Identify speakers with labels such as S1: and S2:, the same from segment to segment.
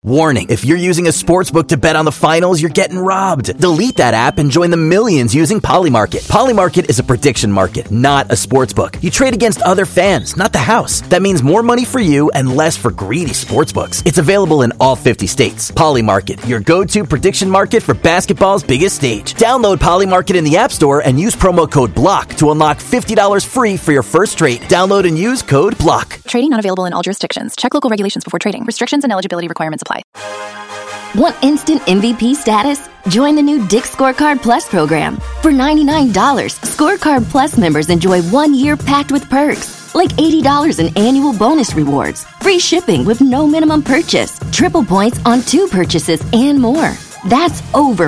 S1: Warning if you're using a sportsbook to bet on the finals, you're getting robbed. Delete that app and join the millions using Polymarket. Polymarket is a prediction market, not a sportsbook. You trade against other fans, not the house. That means more money for you and less for greedy sportsbooks. It's available in all 50 states. Polymarket, your go to prediction market for basketball's biggest stage. Download Polymarket in the App Store and use promo code BLOCK to unlock $50 free for your first trade. Download and use code BLOCK.
S2: Trading not available in all jurisdictions. Check local regulations before trading. Restrictions and eligibility requirements apply.
S3: Want instant MVP status? Join the new Dick Scorecard Plus program. For $99, Scorecard Plus members enjoy one year packed with perks, like $80 in annual bonus rewards, free shipping with no minimum purchase, triple points on two purchases, and more. That's over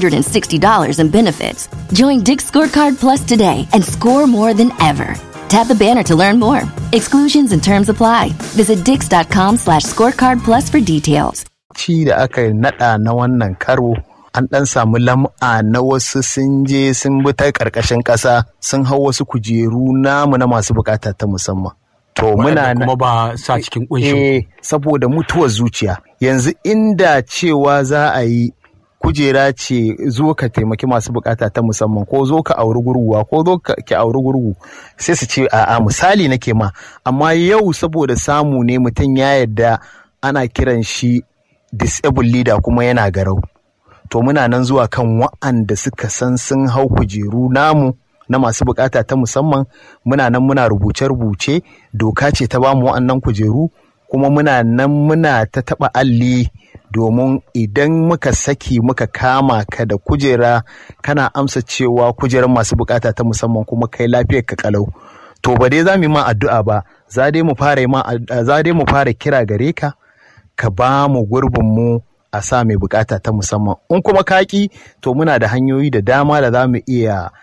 S3: $160 in benefits. Join Dick Scorecard Plus today and score more than ever. Tap the banner to learn more. Exclusions and terms apply. Visit dix.com slash scorecard plus for details.
S4: ci da aka nada na wannan karo an dan samu lam'a na wasu sun je sun bi ta karkashin kasa sun hau wasu kujeru namu na masu bukata ta musamman to muna
S5: kuma ba sa cikin kunshin
S4: eh saboda mutuwar zuciya yanzu inda cewa za a yi kujera ce zo ka taimaki masu bukata ta musamman ko zo ka auri gurguwa ko zo ka ki auri gurgu sai su ce a'a misali nake ma amma yau saboda samu ne mutum ya yarda ana kiran shi disable leader kuma yana garau to muna nan zuwa kan wa'anda suka san sun hau kujeru namu na masu bukata ta musamman muna nan muna rubuce-rubuce doka ce ta bamu wa'annan kujeru kuma muna nan muna ta taba alli domin idan muka saki muka kama ka da kujera kana amsa cewa kujerar masu bukata ta musamman kuma kai lafiyar ka kalau to ba dai za mu yi ma addu'a ba za dai mu fara ma za dai mu fara kira gare ka ka ba mu gurbin mu a sa mai bukata ta musamman in kuma kaki to muna da hanyoyi da dama da za mu iya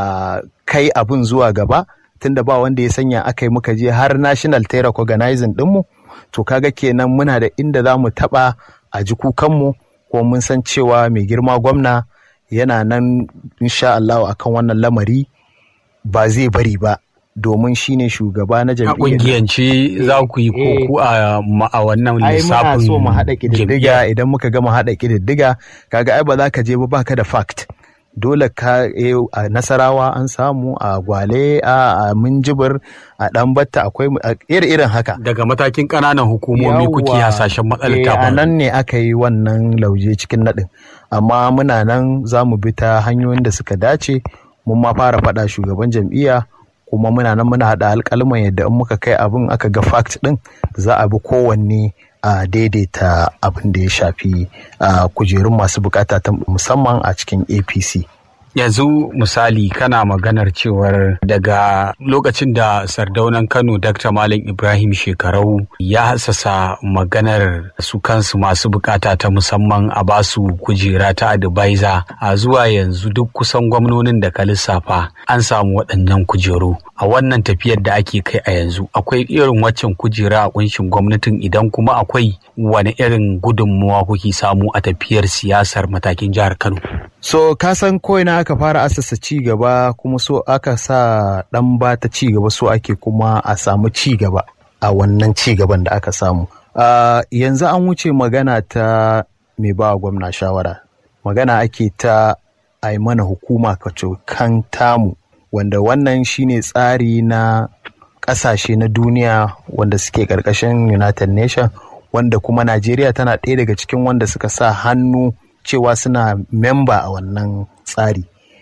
S4: kai abin zuwa gaba tunda ba wanda ya sanya aka yi muka je har national terror organizing dinmu to kaga kenan muna da inda za mu taba a ji kukanmu ko mun san cewa mai girma gwamna yana nan insha Allah akan wannan lamari ba zai bari ba domin shine shugaba na
S5: a
S4: jam'iyyar
S5: kungiyance za ku yi koko a ma- a wannan
S4: ai muna
S5: lissafin
S4: so mu haɗa ƙididdiga
S5: jam'iyya.
S4: idan muka gama haɗa ƙididdiga kaga ai ba za ka je ba baka da fact dole ka eh, a nasarawa an samu a gwale a a minjibir a ɗanbatta akwai mu- a iri-irin haka
S5: daga matakin ƙananan hukumomi kuke
S4: Yawwa.
S5: hasashen matsalar
S4: Eh,
S5: ta
S4: a
S5: faru.
S4: nan ne aka yi wannan lauje cikin naɗin amma muna nan za mu bi ta hanyoyin da suka dace mun ma fara faɗa shugaban jam'iyya kuma muna nan muna haɗa alƙalman yadda in muka kai abin aka ga fact ɗin za a bi kowanne a daidaita abin da ya shafi a kujerun masu bukata ta musamman a cikin apc
S5: yanzu misali kana maganar cewar daga lokacin da sardaunan kano dr malam ibrahim shekarau ya hassasa maganar su kansu masu bukata ta musamman a basu kujera ta advisor a zuwa yanzu duk kusan gwamnonin da ka lissafa an samu waɗannan kujeru a wannan tafiyar da ake kai a yanzu akwai irin waccan kujera a kunshin gwamnatin idan kuma akwai wani irin gudunmuwa kuke samu a tafiyar siyasar matakin jihar kano
S4: so ka san koina aka fara asasa ci gaba kuma so aka sa dan ba ta ci gaba so ake kuma a samu ci gaba a wannan ci gaban da aka samu Ah, yanzu an wuce magana ta mai ba wa gwamna shawara magana ake ta a yi mana hukuma kan tamu wanda wannan shine tsari na ƙasashe na duniya wanda suke ƙarƙashin united nation wanda kuma najeriya tana ɗaya daga cikin wanda suka sa hannu cewa suna memba a wannan tsari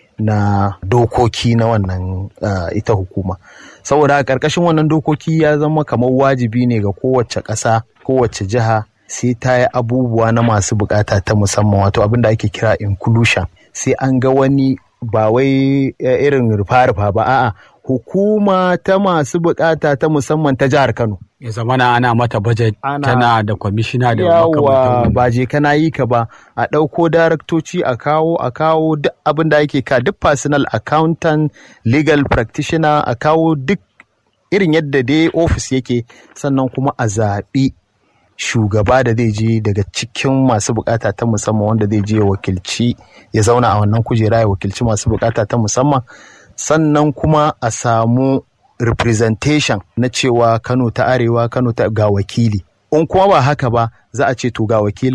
S4: na dokoki na wannan uh, ita hukuma saboda a ƙarƙashin wannan dokoki ya zama kamar wajibi ne ga kowace ƙasa kowace jiha sai ta yi abubuwa na masu bukata ta musamman wato abin da ake kira inclusion sai an ga wani ba wai eh, irin rufa-rufa ba a'a hukuma ta masu bukata ta musamman ta jihar kano
S5: ya zamana ana mata budget
S4: Ana-
S5: tana da kwamishina da
S4: yawa
S5: makamantan
S4: ba je kana yi ka ba a ɗauko daraktoci a kawo a kawo duk abin da ake ka duk personal accountant legal practitioner a kawo duk irin yadda dai ofis yake sannan kuma a zaɓi shugaba da zai je daga cikin masu bukata ta musamman wanda zai je ya wakilci ya zauna a wannan kujera ya wakilci masu bukata ta musamman sannan kuma a samu representation na cewa kano ta arewa kano ta ga wakili in kuma ba haka ba za a ce to ga wakilin